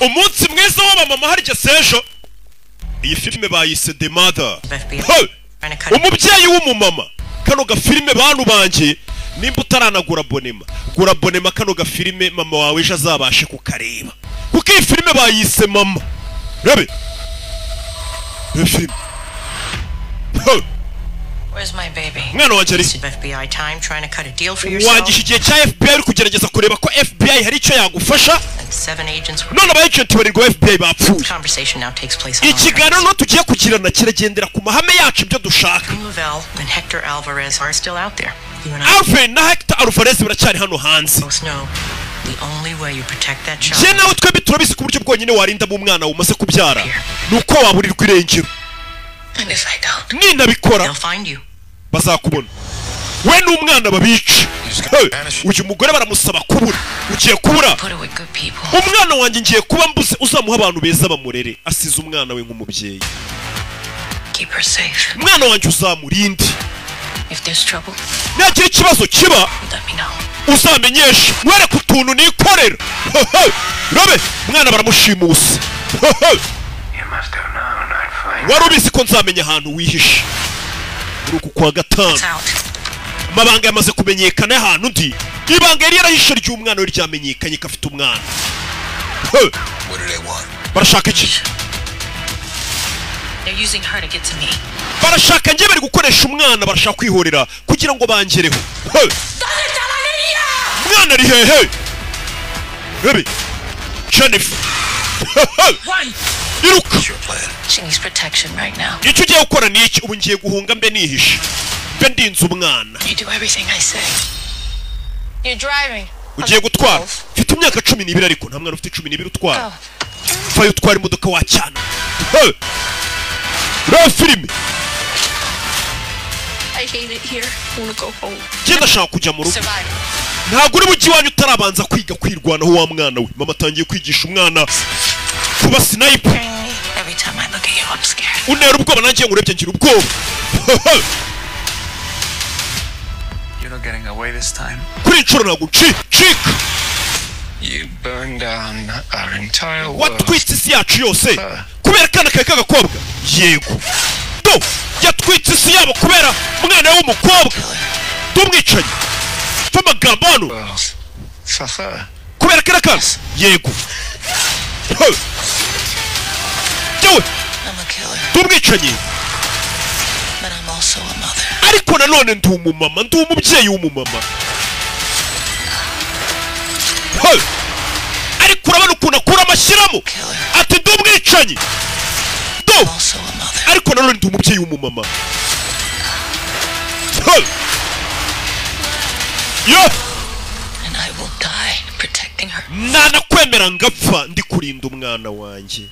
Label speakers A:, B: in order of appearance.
A: umunsi mwiza w'abamama harya sejo iyi filime bayise the mother
B: Left behind.
A: Hey!
B: Trying to cut
A: umubyeyi w'umumama kano gafilime bantu banjye nimba utaranagura abonema gura abonema kano gafilime mama wawe ejo azabashe kukareba kuko iyi filime bayise mama rebe iyo filime Hey!
B: Where's my baby?
A: umwana wanjye ari
B: Wasted FBI time trying to cut a deal for yourself.
A: wangisha igihe cya fbi uri kugerageza kureba ko fbi hari icyo yagufasha
B: And seven agents were.
A: none aba agenti barirwa fbi bapfuye
B: Conversation now takes place. on
A: ikiganiro nto tugiye kugirana kiragendera ku mahame yacu ibyo dushaka
B: Lavelle and Hector Alvarez are still out there. You and I
A: alvin na hector alvarez baracyari hano hanze
B: both know the only way you protect that child.
A: njye nawe twembi turabizi ku buryo bwonyine warinda mu mwana umaze kubyara ni uko waburirwa irengero
B: And if I don't, they'll
A: ninabikora
B: find you.
A: bazakubona we n'umwana babica Hey, uyu mugore baramusaba kubura ugiye kubura
B: Put it with good people.
A: umwana wanjye ngiye kuba mbuze uzamuha abantu beza bamurere asize umwana we nk'umubyeyi
B: Keep her safe.
A: umwana wanjye uzamurinde
B: If there's trouble,
A: nagira ikibazo kiba
B: let me know.
A: uzamenyeshe wereke utuntu nikorera Hoho! robe umwana baramushimusa Hoho!
C: You must have known I'd find
A: wari ubizi ko nzamenya ahantu wihishe muri uku kwa gatanu
B: It's out.
A: amabanga yamaze kumenyekana y'ahantu undi ibanga yari yarahishe ry'umwana we ryamenyekanye ko afite umwana Hoho!
C: What do they want?
A: barashaka iki
B: They're using her to get to me.
A: barashaka njye bari gukoresha umwana barashaka kwihorera kugira ngo bangereho Hoho! umwana ari hehe rebe jennifer Hoho! iruka
C: Your plan.
B: She needs protection right now.
A: icyo ugiye gukora ni iki ubu ngiye guhunga mbe nihishe mbe ndinze umwana
B: You do everything I say.
D: You're driving.
A: ugiye gutwara mfite imyaka cumi n'ibiri ariko nta mwana ufite cumi n'ibiri utwara
D: Oh.
A: vayo utwara imodoka wacyana Hey! reba filime
D: I hate it here. I want to go home.
A: njye ndashaka kujya mu rugo
D: Survive.
A: ntabwo uri mu iwanyu utarabanza kwiga kwirwanaho wa mwana we mama atangiye kwigisha umwana kuba sinayipu
B: Every time I look at you, I'm scared.
A: unera ubwoba nanjye ngurebye ngira ubwoba Hey!
C: You're not getting away this time.
A: kuri iyi nshuro ntabwo ncika
C: You burned down our entire world.
A: watwitse isi yacu yose kubera akana kawe k'agakobwa yego do yatwitse isi yabo kubera umwana we w'umukobwa tumwicaye tw'amagambo hano
C: Well, for her.
A: kubera kariya kana yego Hey. yewe
B: I'm a killer,
A: tumwicaye
B: but I'm also a mother.
A: ariko nanone ndi umumama ndi umubyeyi w'umumama Hey. ariko urabona ukuntu akura amashyiramo ati ndi umwicanyi do
B: Also a mother.
A: ariko nanone ndi umubyeyi w'umumama Hey! Yo!
B: And I will die protecting her.
A: nanakwemera ngapfa ndi kurinda umwana wanjye